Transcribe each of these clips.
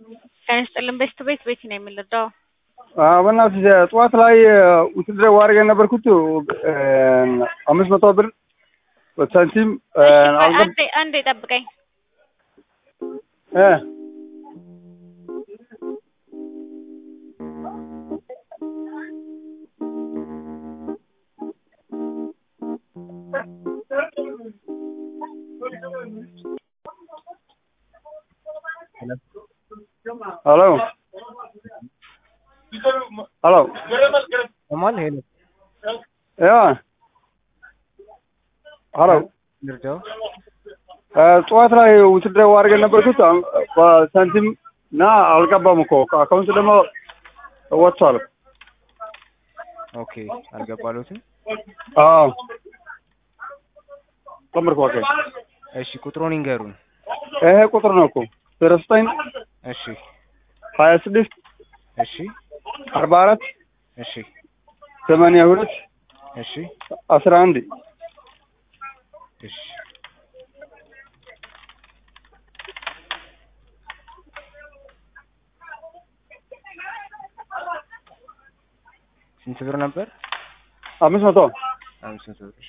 ጤና ይስጥልን ቤት ቤት ቤት ነው የምንረዳው። በእናትህ ጠዋት ላይ ውትድር ዋርግ የነበርኩት አምስት መቶ ብር ሳንቲም አንዴ አንዴ ጠብቀኝ። እ ሄሎ ሄሎ Amal hello. ያ ሄሎ ልርዳው? ጠዋት ላይ ውትድር ዋርግ የነበርኩት በሳንቲም እና አልገባም እኮ አካውንት ደግሞ ወጥቷል። ኦኬ አልገባሎትም። አዎ ጨምርኩ። ኦኬ እሺ ቁጥሩን ይንገሩን። ይሄ ቁጥር ነው እኮ ዜሮ ዘጠኝ እሺ ሀያ ስድስት እሺ አርባ አራት እሺ ሰማንያ ሁለት እሺ አስራ አንድ እሺ ስንት ብር ነበር? አምስት መቶ አምስት መቶ ብር።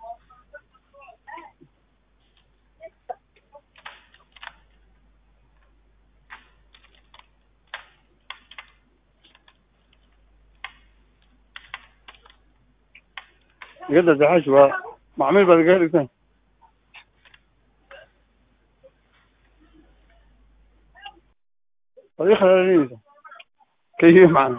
قد زحش معمول بالقلب ثاني طريقة لذيذة كيف معنا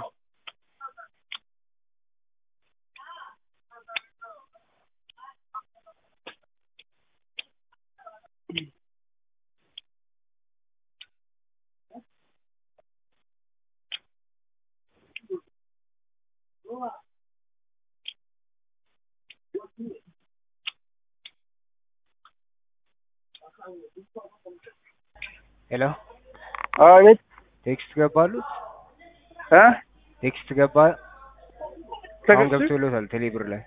ሄሎ አቤት ቴክስት ገባሉት? እ ቴክስት ገባ? አሁን ተገስቶ ገብቶሎታል ቴሌብር ላይ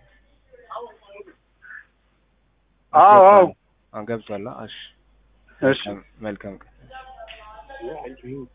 አዎ አዎ አሁን ገብቷል። እሺ እሺ መልካም ቀን